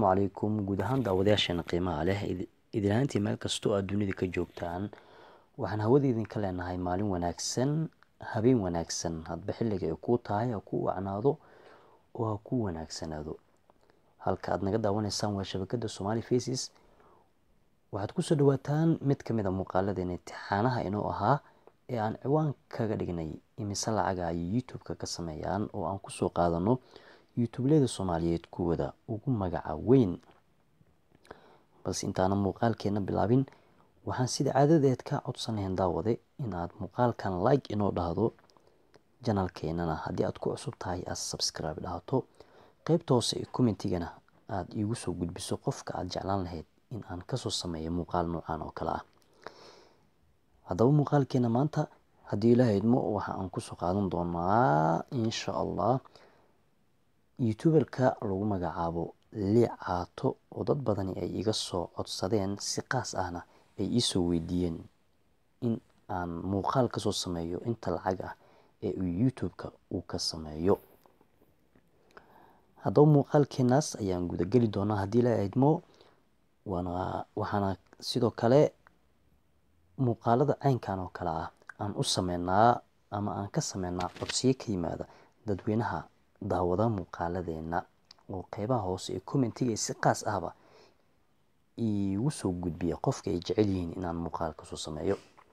calaykum guud ahaan daawadayaasheena qiimaha leh idin ahaantii meel kastoo aad dunida ka joogtaan waxaan hawada idinka leenahay maalin wanaagsan habeen wanaagsan hadba xilliga ay kuu tahay ha kuu wacnaado oo ha kuu wanaagsanaado halka aad naga daawanaysaan waa shabakada somali faces waxaad kusoo dhawaataan mid ka mid a muuqaaladeena imtixaanaha inoo ahaa ee aan ciwaan kaga dhignay imise lacaga ay youtube-ka ka sameeyaan oo aan kusoo qaadano youtubelada soomaaliyeed kuwada ugu magaca weyn balse intaana muuqaalkeena bilaabin waxaan sida caadadeed ka codsanayn daawade in aad muuqaalkan like inoo dhahdo janalkeenana haddii aad ku cusub tahay aad subscribe dhahato qeybta hoose ee commentigana aada iigu soo gudbiso qofka aada jeclaan lahayd in aan kasoo sameeyo muuqaal noocan oo kale ah haddaba muuqaalkeena maanta haddii ilaaha idmo waxa aan kusoo qaadan doonaa insha allah youtuberka lagu magacaabo liic caato oo dad badani ay iga soo codsadeen si qaas ahna ay iisoo weydiiyeen in aan muuqaal kasoo sameeyo inta lacag ah ee uu youtube-ka uu ka sameeyo haddaba muuqaalkeenaas ayaan gudageli doonaa haddii ilaaha idmo waana waxaana sidoo kale muuqaalada caynkan oo kale ah aan u sameynaa ama aan ka sameynaa codsiyo ka yimaada dadweynaha daawada muuqaaladeena oo qeybaha hoose ee commentiga si qaas ahba iigu soo gudbiya qofka ay jecel yihiin inaan muuqaal kasoo sameeyo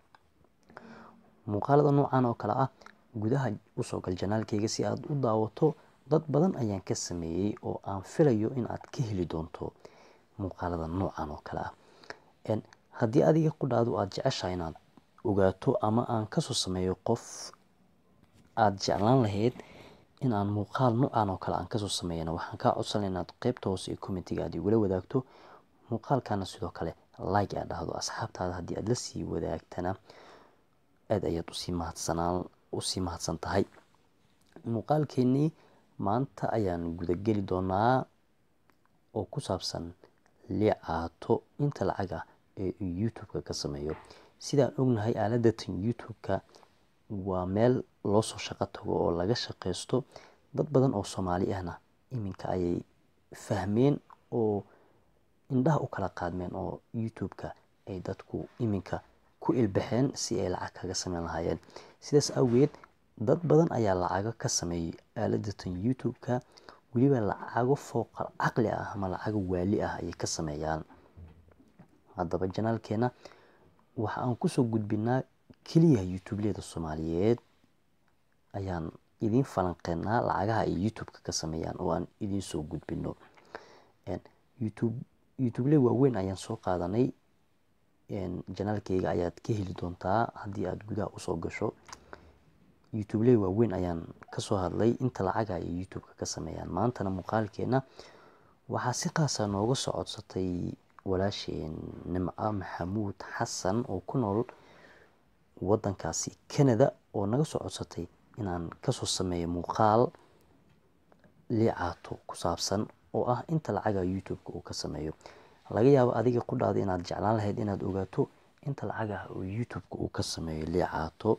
muuqaalada noocan oo kale ah gudaha usoo gal janaalkeyga si aad u daawato dad badan ayaan ka sameeyey oo aan filayo in aad ka heli doonto muuqaalada noocan oo kale ah haddii adiga qudhaadu aada jeceshahay inaad ogaato ama aan kasoo sameeyo qof aada jeclaan lahayd in aan muuqaal noocan oo kale aan kasoo sameeyana waxaan kaa codsanay inaad qeybta hoose ee commentiga aad igula wadaagto muuqaalkana sidoo kale like aad dhahdo asxaabtaada haddii aad la sii wadaagtana aada ayaad usii mahadsanaan usii mahadsan tahay muuqaalkeenii maanta ayaan gudageli doonaa oo ku saabsan liicaato inta lacag ah ee uu youtube-ka ka sameeyo sidaan ognahay aaladatan youtube-ka waa meel loosoo shaqo tago oo laga shaqeysto dad badan oo soomaali ahna iminka ayay fahmeen oo indhaha u kala qaadmeen oo youtube-ka ay dadku iminka ku ilbaxeen si ay lacag kaga sameyn lahaayeen sidaas awgeed dad badan ayaa lacago ka sameeyay aaladatan youtube-ka weliba lacago fooqal caqli ah ama lacago waali ah ayay ka sameeyaan haddaba janaalkeena waxa aan kusoo gudbinaa keliya youtubeleda soomaaliyeed ayaan idiin falanqeynaa lacagaha ay youtube-ka ka sameeyaan oo aan idiin soo gudbino youtube youtubele waaweyn ayaan soo qaadanay janaalkeyga ayaad ka heli doontaa haddii aada gudaha usoo gasho youtubele waaweyn ayaan kasoo hadlay inta lacaga ay youtube-ka ka sameeyaan maantana muuqaalkeena waxaa si qaasa nooga soo codsatay walaasheen nimco maxamuud xasan oo ku nool wadankaasi canada oo naga soo codsatay inaan kasoo sameeyo muuqaal liicaato ku saabsan oo ah inta lacaga youtube-ka uu ka sameeyo laga yaabo adiga qudhaada inaad jeclaan lahayd inaad ogaato inta lacag ah oo youtube-ka uu ka sameeyo liicaato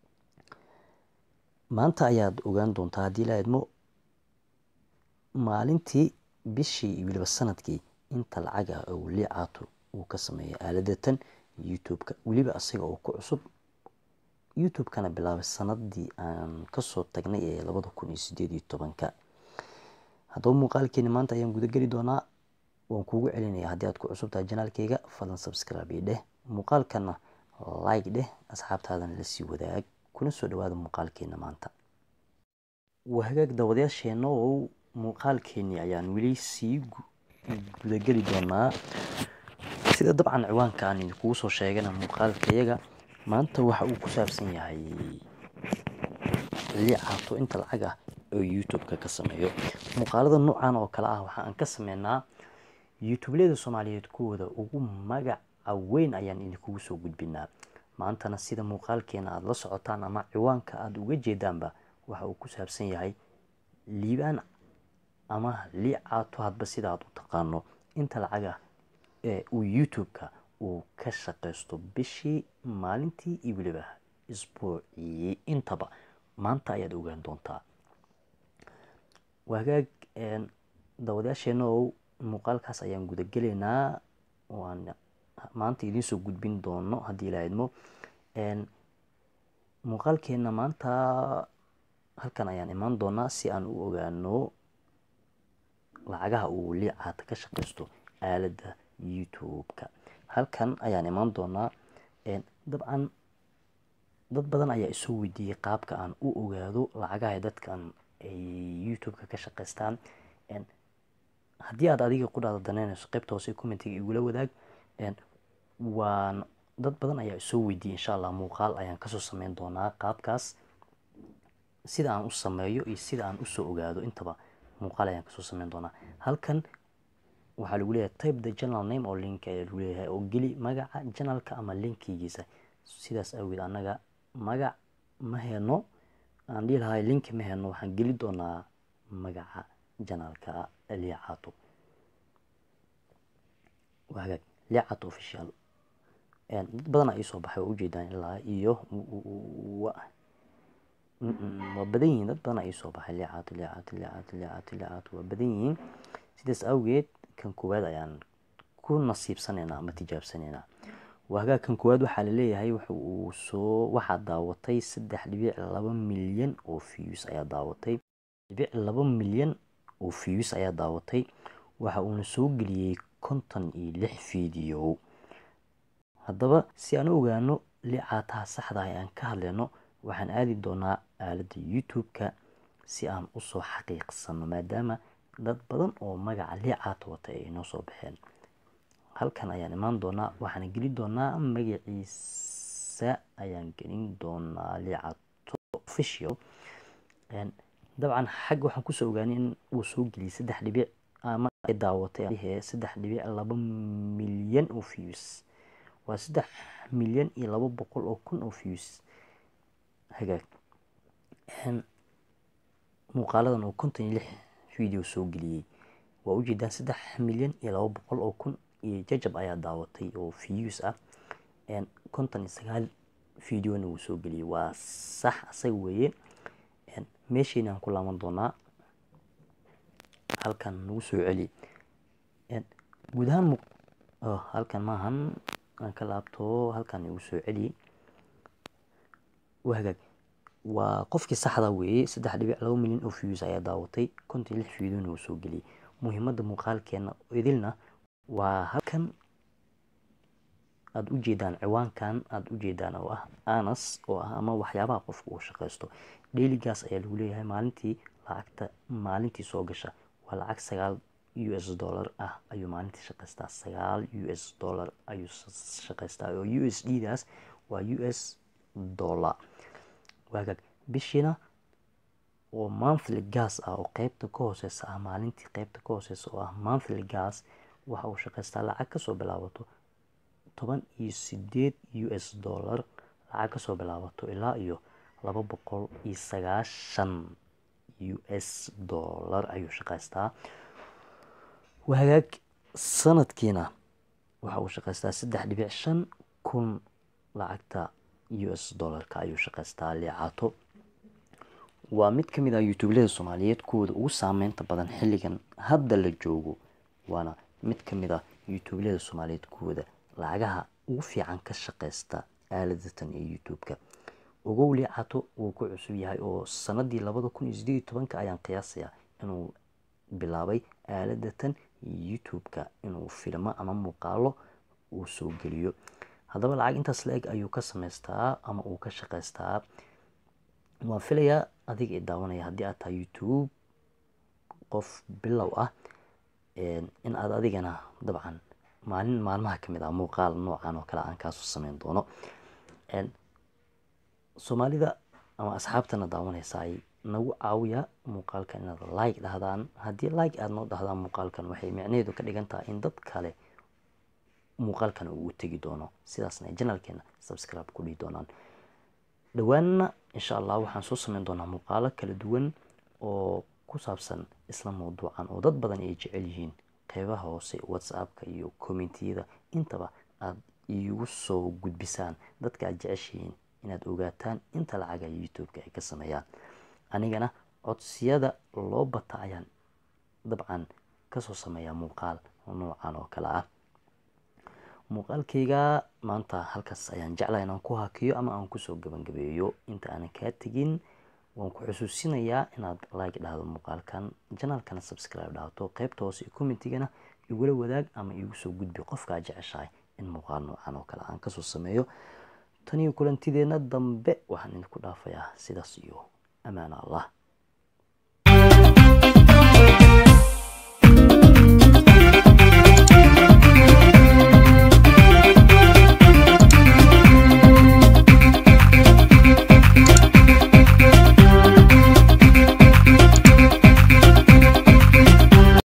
maanta ayaad ogaan doontaa haddii la idmo maalintii bishii iyo weliba sanadkii inta lacag ah oo liicaato uu ka sameeyo aaladatan youtube-ka weliba asaga oo ku cusub youtube-kana bilaabay sanadii aan kasoo tagnay ee labada kun iyo sideed iyo tobanka haddaba muuqaalkeeni maanta ayaan gudageli doonaa waan kuugu celinaya haddii aad ku cusub tahay janaalkeyga fadlan subscribe io dheh muuqaalkana like dheh asxaabtaadana lasii wadaag kuna soo dhawaada muuqaalkeena maanta waa hagaag daawadayaasheena oo muuqaalkeenii ayaan weli sii gudageli doonaa sida dabcan ciwaanka aan idinkugu soo sheegana muuqaalkayaga maanta waxa uu ku saabsan yahay liicaato inta lacag ah oo youtube-ka ka sameeyo muuqaalada noocan oo kale ah waxa aan ka sameynaa youtubelada soomaaliyeed kuwooda ugu magaca weyn ayaan idinkugu soo gudbinaa maantana sida muuqaalkeena aada la socotaan ama ciwaanka aada uga jeedaanba waxa uu ku saabsan yahay liibaan ama liicaato hadba sida aad u taqaano inta lacag ah ee uu youtube-ka uu ka shaqaysto bishii maalintii iyo weliba isbuucii intaba maanta ayaad ogaan doontaa waa hagaag daawadayaasheena oo muuqaalkaas ayaan gudagelaynaa oo aan maanta idiinsoo gudbin doono haddii ilaa idmo muuqaalkeena maanta halkan ayaan imaan doonaa si aan u ogaano lacagaha uu liicaata ka shaqaysto aaladda youtube-ka halkan ayaan imaan doonaa dabcan dad badan ayaa isoo weydiiyey qaabka aan u ogaado lacagaha dadkan ay youtube-ka ka shaqaystaan haddii aad adiga qudhaada daneynayso qaybta hoose commentiga igula wadaag waan dad badan ayaa isoo weydiiyey insha allah muuqaal ayaan kasoo sameyn doonaa qaabkaas sida aan u sameeyo iyo sida aan usoo ogaado intaba muuqaal ayaan kasoo sameyn doonaa halkan waxaa lagu leeyahay type the general name oo link ayaa lagu leeyahay oo geli magaca janalka ama linkigiisa sidaas awgeed annaga magac ma heno aan dhihi lahay linki ma heno waxaan geli doonaa magaca janalka liicato waa hagaag liicato official dad badan aa iisoo baxay oo ujeedaan ilaa iyo waa badan yihiin dad badan aa iisoo baxay liicato liicato liicato liicato liicato waa badan yihiin sidaas awgeed kan koowaad ayaan ku nasiibsanaynaa ama tijaabsanaynaa waa hagaag kan koowaad waxaa laleeyahay wuxa uu soo waxaa daawatay saddex dhibic laba milyan oo views ayaa daawatay dhibic laba milyan oo views ayaa daawatay waxa uuna soo geliyey konton iyo lix video haddaba si aan u ogaano liicaataha saxda ah aan ka hadlayno waxaan aadi doonaa aaladda youtube-ka si aan usoo xaqiiqsano maadaama dad badan oo magaca liicaata wata ay inoo soo baxeen halkan ayaan imaan doonaa waxaan gelin doonaa magaciisa ayaan gelin doonaa liicato official dabcan xagga waxaan kusoo ogaanay in uu soo geliyay saddex dhibic ama ay daawatay saddex dhibic laba milyan oo views waa saddex milyan iyo laba boqol oo kun oo views hagaag muuqaaladan oo konton iyo lix video soo geliyey waa ujeedaan saddex milyan iyo laba boqol oo kun iyo jajab ayaa daawatay oo views ah konton iyo sagaal videona wuu soo geliyey waa sax asaga weeye meeshayna aan ku laaban doonaa halkan nagu soo celi guud ahaan halkan maahan aan ka laabto halkan igu soo celi waa hagaag waa qofkii saxda weeye saddex dhibic laba milyan oo views ayaa daawatay konton iyo lix videona wuu soo geliyey muhiimadda muuqaalkeena idilna waa halkan aada u jeedaan ciwaankan aada u jeedaan oo ah anas oo ah ama waxyaabaha qofka uu shaqaysto dheyligaas ayaa lagu leeyahay maalintii lacagta maalintii soo gasha waa lacag sagaal u s dollar ah ayuu maalintii shaqaystaa sagaal u s dollar ayuu shaqaystaa oo u s d daas waa u s dollar waagaag bishiina oo monthly gas ah oo qeybta ka hooseysa ah maalintii qeybta ka hooseysa oo ah monthly gas waxa uu shaqaystaa lacag kasoo bilaabato toban iyo sideed u s dollar lacag kasoo bilaabato ilaa iyo laba boqol iyo sagaashan u s dollar ayuu shaqaystaa wahagaag sanadkiina waxa uu shaqaystaa saddex dhibic shan kun lacagta u s dollarka ayuu shaqaystaa liicato waa mid ka mid ah youtubelada soomaaliyeed kuwooda ugu saameynta badan xilligan hadda la joogo waana mid ka mid ah youtubelada soomaaliyeed kuwooda lacagaha ugu fiican ka shaqaysta aaladatan ee youtube-ka ogow liicato wuu ku cusub yahay oo sanadii labada kun iyo sideed iyo tobanka ayaan qiyaasayaa inuu bilaabay aaladatan youtube-ka inuu filmo ama muuqaalo uu soo geliyo haddaba lacag intaas la-eg ayuu ka samaystaa ama uu ka shaqaystaa waan filayaa adiga i daawanaya haddii aad tahay youtube qof bilow ah in aad adigana dabcan maalin maalmaha kamid ah muuqaal noocan oo kale aan kaasoo sameyn doono soomaalida ama asxaabtana daawanaysa ay nagu caawiya muuqaalkan inaad like dhahdaan haddii like aada noo dhahdaan muuqaalkan waxay micnaheedu ka dhigan tahay in dad kale muuqaalkan uu tegi doono sidaasna ay janalkeena subscribe ku dhihi doonaan dhowaanna insha allah waxaan soo sameyn doonaa muuqaalo kala duwan oo ku saabsan isla mawduucan oo dad badan ay jecel yihiin qeybaha hoose whatsappka iyo commentiyada intaba aada iigu soo gudbisaan dadka aad jeceshihiin inaad ogaataan inta lacaga youtube-ka ay ka sameeyaan anigana codsiyada loo bata ayaan dabcan kasoo sameeyaa muuqaal noocan oo kale ah muuqaalkayga maanta halkaas ayaan jeclaha inaan ku hakiyo ama aan kusoo gabagabeeyo inta aanan kaa tegin waan ku xusuusinayaa inaad like dhahdo muuqaalkan janaalkana subscribe dhahdo qeybta hoose iyo commentigana igula wadaag ama igu soo gudbi qofkaa jeceshahay in muuqaal noocan oo kale aan kasoo sameeyo taniyo kulantideenna dambe waxaan idinku dhaafayaa sidaas iyo amaana allah